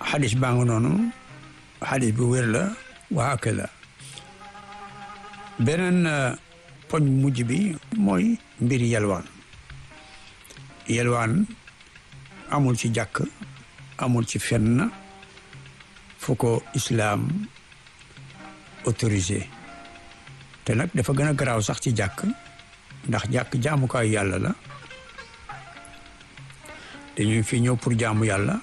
xadis baa nga noonu xadis bu wér la waa ak la beneen poñ mujj bi mooy mbiri yelwaan yelwaan amul ci jàkk amul ci fenn fu ko islaam autorisé te nag dafa gën a garaaw sax ci jàkk ndax jàkk jaamukaayu yàlla la dañuy fi ñëw pour jaamu yàlla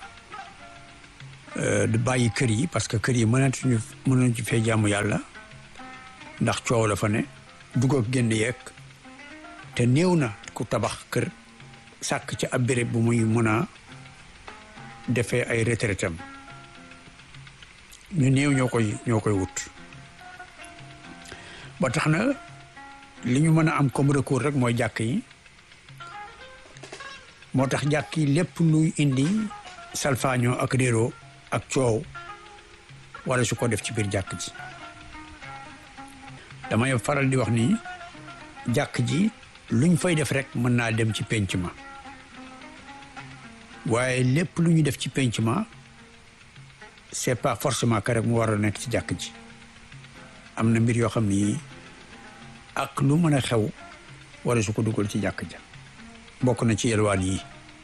di bàyyi kër yi parce que kër yi mënatuñu mënuñu ci fee jaamu yàlla ndax coow la fa ne dugg ak génn yeeg te néew na ku tabax kër sàkk ci ab béréb bu muy mën a defee ay retraitam ñu néew ñoo koy ñoo koy wut ba tax na li ñu mën a am comme recours rek mooy jàkk yi moo tax jàkk yi lépp luy indi salfaañoo ak réeroo ak coow wala su ko def ci biir jàkk ji damay faral di wax ni jàkk ji luñ fay def rek mën naa dem ci penc ma waaye lépp lu ñu def ci penc ma c'est pas forcément que rek mu war a nekk ci jàkk ji am na mbir yoo xam ni ak lu mën a xew wala su ko dugal ci jàkk ja bokk na ci yelwaan yi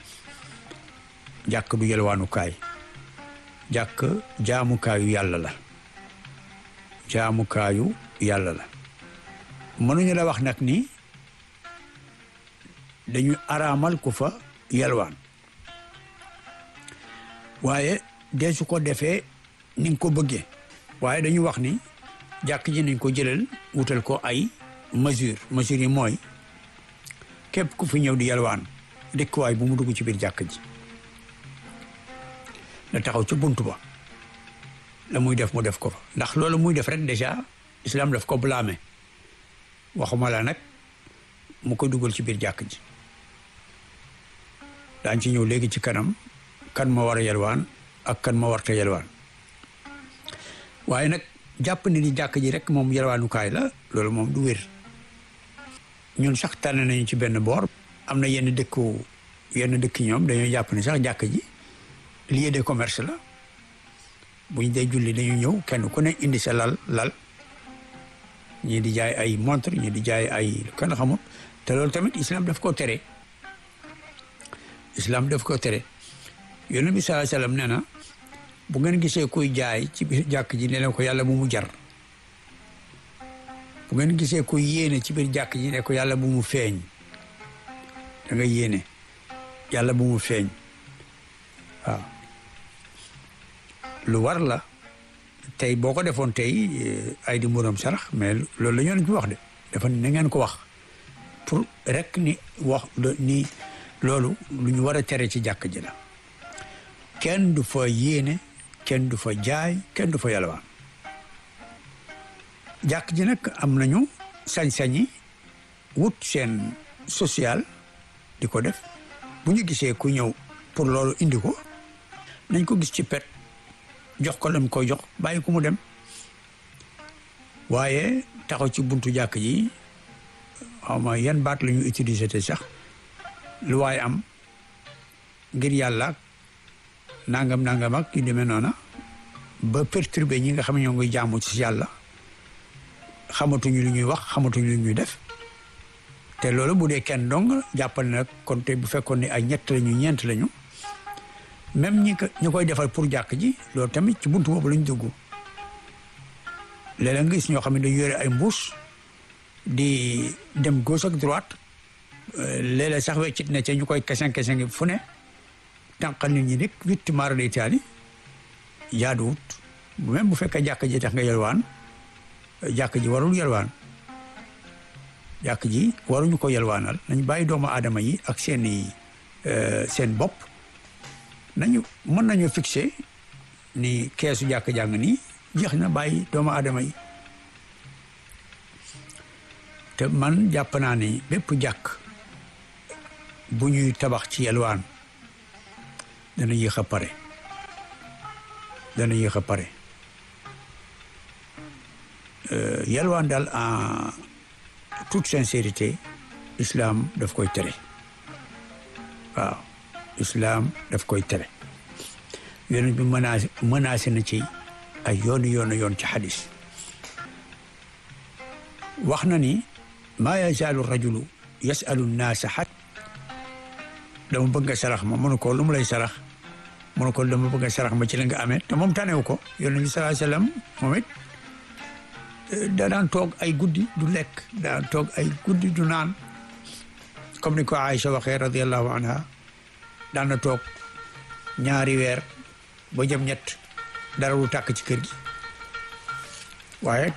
jàkk du yelwaanukaay jàkk jaamukaayu yàlla la jaamukaayu yàlla la mënuñu la wax nag ni dañu araamal ku fa yelwaan waaye dee su ko defee ni nga ko bëggee waaye dañu wax ni jàkk ji nañ ko jëlal wutal ko ay mesure mesure yi mooy képp ku fi ñëw di yalwaan dëkkuwaay bu mu dugg ci biir jàkk ji na taxaw ci bunt ba la muy def mu def ko fa ndax loolu muy def rek déjà islam daf ko blâmer waxuma la nag mu ko dugal ci biir jàkk ji daañ ci ñëw léegi ci kanam kan ma war a yalwaan ak kan ma warta yalwaan waaye nag jàpp ni ni jàkk ji rek moom yalwaanukaay la loolu moom du wér ñun sax tànn nañu ci benn boor am na yenn dëkku yenn dëkk ñoom dañoo jàpp ni sax jàkk ji lieu de commerce la bu ñu dee julli dañu ñëw kenn ku ne indi sa lal lal ñii di jaay ay montre ñii di jaay ay kenn xamul te loolu tamit islam daf ko tere islam daf ko tere yonent bi sallallahu alayhi wasallam nee na bu ngeen gisee kuy jaay ci biir jàkk ji ne leen ko yàlla bu mu jar bu ngeen gisee kuy yéene ci biir jàkk ji ne ko yàlla bu mu feeñ da nga yéene yàlla bu mu feeñ waaw lu war la tey boo ko defoon tey ay di mburam sarax mais loolu la ñoo ci wax de dafa na ngeen ko wax pour rek ni wax ni loolu lu ñu war a tere ci jàkk ji la kenn du fa yéene kenn du fa jaay kenn du fa yalwaan jàkk ji nag am nañu sañ-sañi wut seen social di ko def bu ñu gisee ku ñëw pour loolu indi ko nañ ko gis ci pet jox ko lam koy jox bàyyi ko mu dem waaye taxaw ci buntu jàkk ji xaw ma yan baat la ñu utiliser te sax lu waaye am ngir yàlla nangam nangam ak yu demee noona ba perturbé ñi nga xam ne ñoo ngi jaamu ci yàlla xamatuñu lu ñuy wax xamatuñu lu ñuy def te loolu bu dee kenn dong jàppal nag kon te bu fekkoon ne ay ñett lañu ñeent lañu même ñi ko ñu koy defal pour jàkk ji loolu tamit ci buntu boobu lañ dugg léeg-léeg nga gis ñoo xam ne dañu yore ay mbuus di dem gauche ak droite léeg-léeg sax weccit ne ca ñu koy kesen kesen fu ne tànqal nit ñi nit witti maara day taali jaaduwut même bu fekkee jàkk ji tax nga yelwaan jàkk ji warul yelwaan jàkk ji waruñu ko yelwaanal nañ bàyyi doomu aadama yi ak seeni seen bopp nañu mën nañu fixé ni keesu jàkk jàng nii jeex na bàyyi doomu aadama yi te man jàpp naa ni bépp jàkk bu ñuy tabax ci yelwaan dana yéex a pare dana yéex a pare yelwaan daal en toute sincérité islam daf koy tere waaw islam daf koy tere yonent bi menacé menacé na ci ay yoonu yoonu yoon ci xadis wax na ni maa yazaalu rajulu yasalu naasa xat dama bëgg nga sarax ma mënu ko lu mu lay sarax mënu ko dama bëgg nga sarax ma ci la nga amee te moom tanewu ko yonent bi salaa sallam moom it da daan toog ay guddi du lekk daan toog ay guddi du naan comme ni ko Aïcha waxee radiallahu anha daan na toog ñaari weer ba jëm ñett dara du tàkk ci kër gi waaye